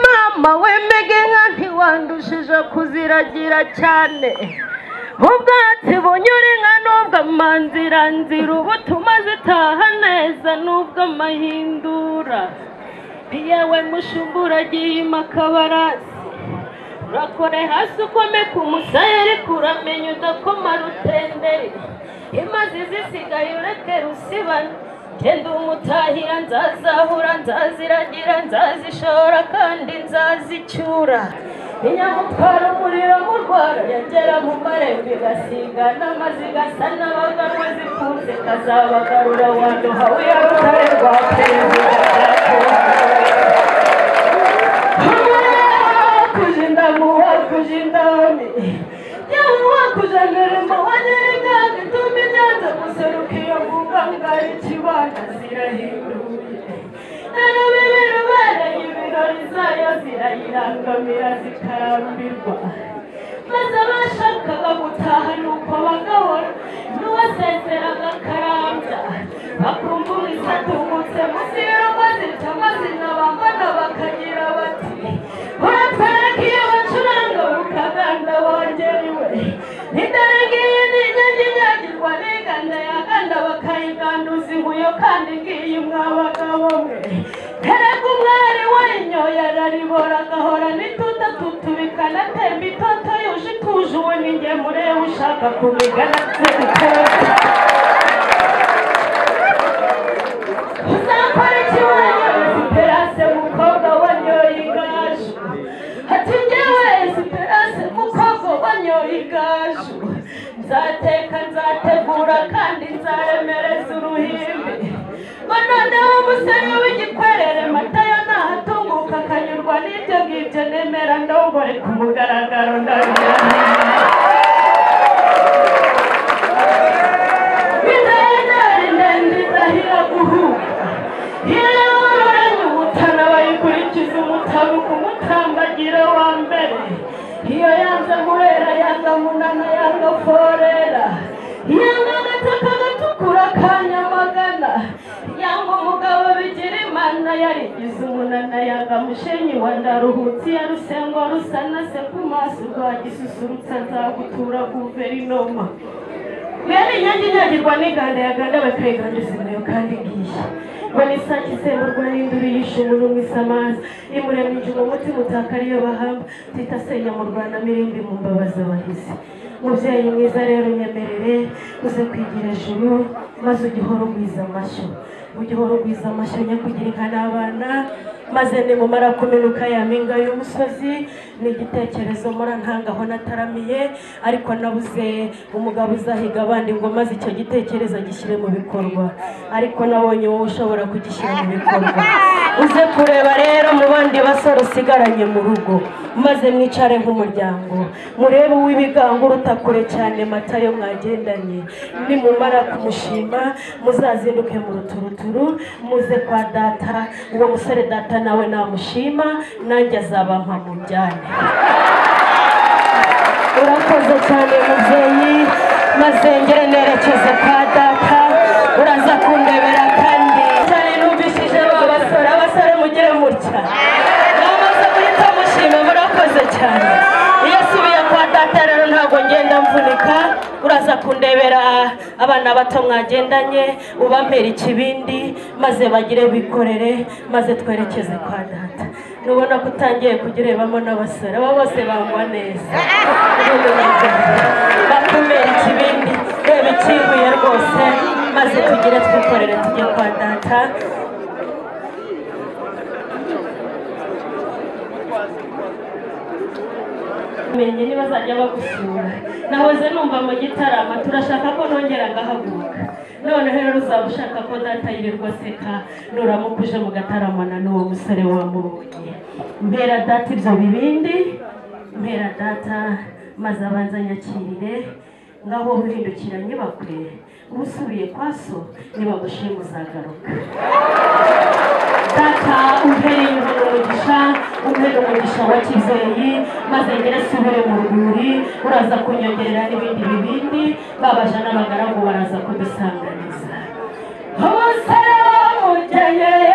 mama wembege inka ntiwandushije kuziragira cyane ubwatsi bunyura inka nubwo amanzira nzira ubutuma zitaha neza nubwo amahindura yewe mushumbura agiye imakabarasi urakore hasi ukome ku musaya ariko uramenya udakoma rutenderi imaze zisigaye ureke rusibana genda umutahira nzazahura nzaziragira nzazishora kandi nzazicyura inyamutwara umuriro murwara yagera mu marembo igasiga n'amazi igasa n'abaganwa zikunze kazabagarura wanduha wiya rutare rwa perezida kujinda muwa kujinda mi yamuwa kujanira mubanye kandi tumijanze muserukiyo muganga ikibanza zirahinduye narabibirubere ibirori zayo zirayirangamira zikarambirwa maze abashakaga gutaha nuko bagahora n'uwasezeraga akarambya bakumva umusatungutse munsi y'urugo zica amazina bambona bakagira bati urapfaraka iyo bacuranga ukaganda wongerewe ntidarangiye n'inyange inyagirwa n'iganda yaganda bakayiganduza inkuyo kandi ngiyi mwabagabo mwe erega umwari wanyoye araribora agahora n'ituta tutubika anatemba itoto yuje ituje uwo ni nge mureba ushaka kumigana tubikora uzakora ikibazo esperance mukobwa wanyoye igaju ati ngewe esperance mukobwa wanyoye igaju nzateka nzategura kandi nzaremereza uruhimbi ngo noneho umusore w'igikwerere matayo nahatunguka akanyurwa n'ibyo ngibyo nemera ndongore ku mugaragaro ndabihamya bidahindari ndende idahira guhuka yewe umutana bayikurikiza umutabuka umutambagira wa mbere iyo yanga murera yanga munana yanga forera yanga agataka gatukura ka nyamagana yanga umugabo bigira imana yarigize umunana yanga mushenyi wa ndaruhutsi ya rusengo rusanase ku maso rwa gisusurutsa nzagutura guverinoma mwene inyange inyagirwa n'iganda yaganda bakayiganduza umuriro kandi ngiye mbona isake isemburwa n'induru yishe umuntu isamaza imurema injuma umutima utaka ariyo bahamba tita senya mu rwanda mirindi mu mbabazi abahizi mubyeyi mwiza rero unyemerere uze kwigira ijuru maze ujye uhora ugwiza amashyo ujye uhora ugwiza amashyo njya kugira inka n'abana maze nimumara kuminuka ya mpinga y'umusozi ni igitekerezo mora ntangaho nataramiye ariko nabuze umugabo uzahiga abandi ngo maze icyo gitekerezo agishyire mu bikorwa ariko nabonye wowe ushobora kugishyira mu bikorwa uze kureba rero mu bandi basore usigaranye mu rugo maze mwicare nk'umuryango murebe uw'ibigango uruta kure cyane matayo mwagendanye nimumara kumushima muzazinduke mu ruturuturu muze kwa data uwo musore data nawe namushima nanjye azaba mpa mu byane urakoze cyane mubyeyi maze ngere nerekeze kwa data uraza kundebera kandi cyane numvishije ba basore abasore mugire mutya bamaze guhita mushima murakoze cyane iyo asubiye kwa data rero ntabwo ngenda mvunika uraza kundebera abana bato mwagendanye ubampera ikibindi maze bagire bikorere maze twerekeze kwa data nubona ko utangiye kugirebamo n'abasore aba bose bangwa neza Ubundi nabwo bakumira ikibindi reba ikibuye rwose maze tugire twikorere tujye kwa data menye ntibazajya bagusura nahoze numva mu gitarama turashaka ko nongera ngahaguruka noneho rero uzaba ushaka ko data yirirwa aseka nuramuka uje mu gataramana n'uwo musore wamubonye mpera data ibyo bibindi mpera data maze abanza nyakirire ngaho uhindukira nyibakwe usubiye kwa so nibagushima uzagaruka data uhereye imbere umugisha uhereye umugisha wa kibyeyi maze ngere asubire mu rwuri uraza kunyongerera n'ibindi bibindi babaja n'abagaragu baraza kudusanganiza umusore w'umugeni